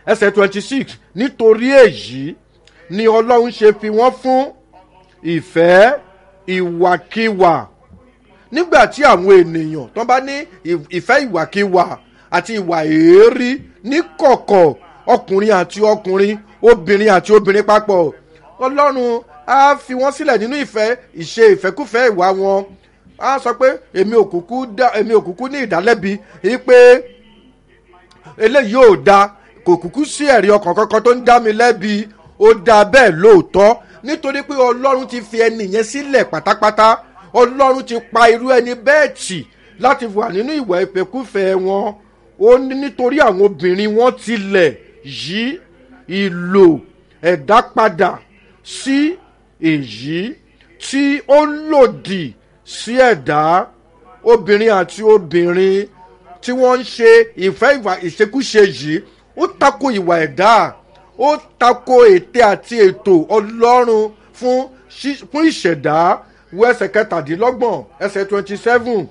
ẹsẹ̀ twenty six nítorí èyí ni ọlọ́run ṣe fi wọ́n fún ìfẹ́ ìwàkiwà nígbà tí àwọn ènìyàn tó bá ní ìfẹ́ ìwàkiwà àti ìwà èérí ní kọ̀kọ̀ ọkùnrin àti ọkùnrin obìnrin àti obìnrin papọ̀ ọlọ́run á fi wọ́n sílẹ̀ nínú ìfẹ́ ìṣe ìfẹ́kúfẹ́ ìwà wọn á sọ pé èmi ò kúkú dá èmi ò kúkú ní ìdálẹ́bi yìí pé eléyìí ò da kò kúkú sí ẹ̀rí ọkàn kankan tó ń dá mi lẹ́bi ó da bẹ́ẹ̀ lóòótọ́ nítorí pé ọlọ́run ti fi ẹni yẹn sílẹ̀ pátápátá ọlọ́run ti pa irú ẹni bẹ́ẹ̀ tì láti wà nínú ìwà ìfẹ́kúfẹ́ wọn ó ní nítorí àwọn obìnrin wọn tilẹ̀ yí ìlò ẹ̀dá padà sí èyí tí ó lòdì sí ẹ̀dá obìnrin àti obìnrin tí wọ́n ń ṣe ìfẹ́ ìwà ìṣekúṣe yìí ó tako ìwà ẹ̀dá ó tako ète àti ètò ọlọ́run fún fún ìṣẹ̀dá wo ẹsẹ̀ kẹtàdínlọ́gbọ̀n ẹsẹ̀ twenty seven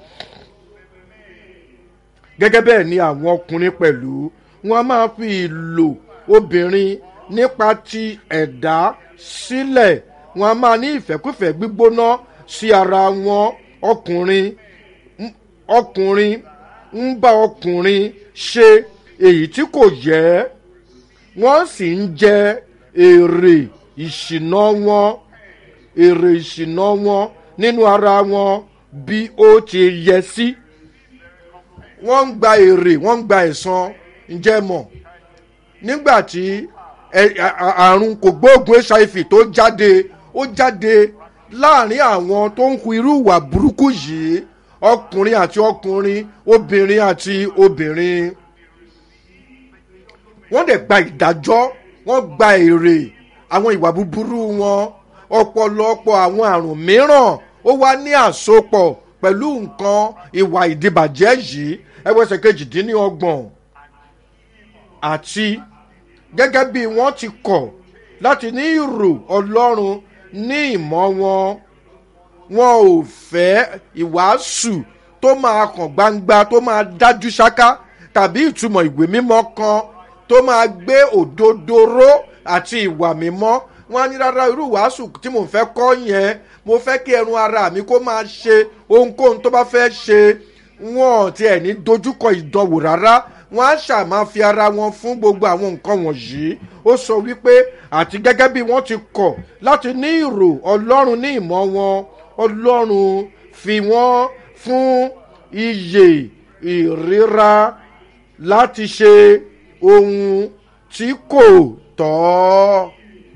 gẹ́gẹ́ bẹ́ẹ̀ ni àwọn ọkùnrin pẹ̀lú wọn a máa fi ìlò obìnrin nípa ti ẹ̀dá sílẹ̀ wọn a máa ní ìfẹ́kúfẹ́ gbígbóná sí ara wọn ọkùnrin ọkùnrin ń bá ọkùnrin ṣe èyí tí kò yẹ wọ́n sì ń jẹ èrè ìṣìná wọn èrè ìṣìná wọn nínú ara wọn bí ó ti yẹ sí wọ́n ń gba èrè wọ́n ń gba ẹ̀san ǹjẹ́ mọ̀ nígbà tí àrùn kògbóògùn hiv tó jáde ó jáde láàrin àwọn tó ń hu irú ìwà burúkú yìí ọkùnrin àti ọkùnrin obìnrin àti obìnrin wọ́n dẹ̀ gba ìdájọ́ wọ́n gba èrè àwọn ìwà búburú wọn ọ̀pọ̀lọpọ̀ àwọn àrùn mìíràn ó wá ní àsopọ̀ pẹ̀lú nǹkan ìwà ìdìbàjẹ́ yìí ẹwẹ́sẹ̀ kejìdínlọ́gbọ̀n àti gẹ́gẹ́ bí wọ́n ti kọ̀ láti ní ìrò ọlọ́run ní ìmọ̀ wọn wọn ò fẹ́ ìwàásù tó máa kàn gbangba tó máa dájú ṣáká tàbí ìtumọ̀ ìwé mímọ́ kan tó máa gbé òdodo ró àti ìwà mímọ́ wọn á ní rárá irú ìwàásù tí mò ń fẹ́ kọ́ yẹn mo fẹ́ kí ẹrun ara mi kó máa ṣe ohunkóhun tó bá fẹ́ ṣe wọn ti ẹ̀ ní dojúkọ ìdánwò rárá wọn á ṣàmà fi ara wọn fún gbogbo àwọn nǹkan wọ̀nyí ó sọ wípé àti gẹ́gẹ́ bí wọ́n ti kọ̀ láti ní ìrò ọlọ́run ní ìmọ̀ wọn ọlọ́run fi wọ́n fún iyè ìríra láti ṣe ohun tí kò tọ́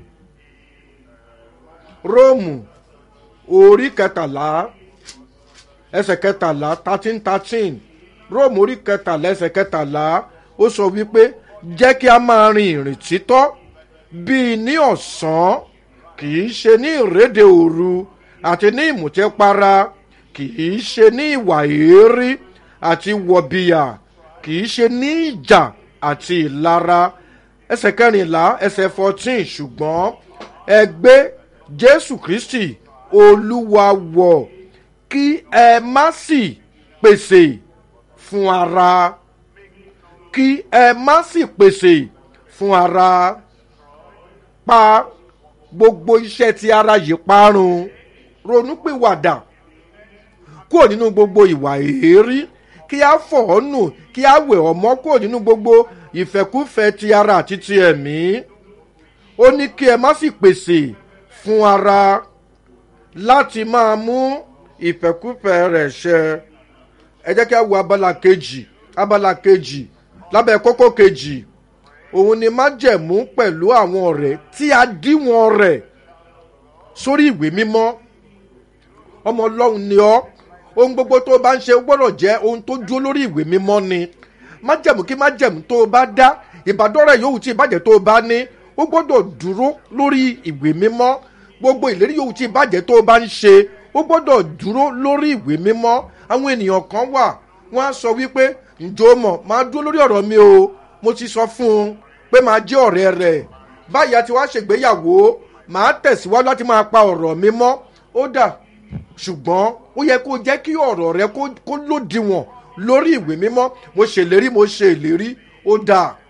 róòmù orí kẹtàlá ẹsẹ̀ kẹtàlá thirteen thirteen róòmù orí kẹtàlá ẹsẹ̀ kẹtàlá ó sọ wípé jẹ́ kí a máa rin ìrìn títọ́ bíi ní ọ̀sán kì í ṣe ní ìrédè òru àti ní ìmùtẹ́para kì í ṣe ní ìwà èérí àti wọ̀bìyà kì í ṣe ní ìjà àti ìlara ẹsẹ̀ kẹrìnlá ẹsẹ̀ fourteen ṣùgbọ́n ẹgbẹ́ jésù kristi olúwa wọ̀ kí ẹ má sì pèsè fún ara kí ẹ má sì pèsè fún ara pa gbogbo iṣẹ́ tí ara yìí parun ronúpìwàdà kúrò nínú gbogbo ìwà èérí kí a fọ̀ ọ́ nù kí a wẹ̀ ọ́ mọ́ kúrò nínú gbogbo ìfẹ́kúfẹ́ ti ara àti ti ẹ̀mí ó ní kí ẹ má sì pèsè fún ara láti máa mú ìfẹ́kúfẹ́ rẹ̀ ṣẹ ẹ jẹ́ kí a wo abala kejì abala kejì lábẹ́ kókó kejì òun ni májẹ̀mú pẹ̀lú àwọn ọ̀rẹ́ tí a díwọ̀n rẹ̀ sórí ìwé mímọ́ ọmọ ọlọ́run ni ọ́ ohun gbogbo tó o bá ń ṣe gbọ́dọ̀ jẹ́ ohun tó dúró lórí ìwé mímọ́ ni májẹ̀mú kí májẹ̀mú tó o bá dá ìbádọ́rẹ̀ yòówù tí ìbàjẹ́ tó o bá ní ó gbọ́dọ̀ dúró lórí ìwé mímọ́ gbogbo ìlérí yòówù tí ìbàjẹ́ tó o bá ń ṣe ó gbọ́dọ̀ dúró lórí ìwé mímọ́ àwọn ènìyàn kan wà wọ́n á sọ wípé ǹjọ́ mọ̀ máa dúró lórí ọ̀rọ̀ mi o mo ti sọ fún un pé máa jẹ́ ọ̀rẹ́ rẹ̀ báyìí àti wàá ṣègbéyàwó máa tẹ̀síwájú láti máa pa ọ̀rọ̀ mi mọ́ ó dà ṣùgbọ́n ó yẹ kó jẹ́ kí ọ̀rọ̀ rẹ kó lòdìwọ̀n lórí ìwé mímọ́ mo ṣèlérí mo ṣe ìlérí ó dáa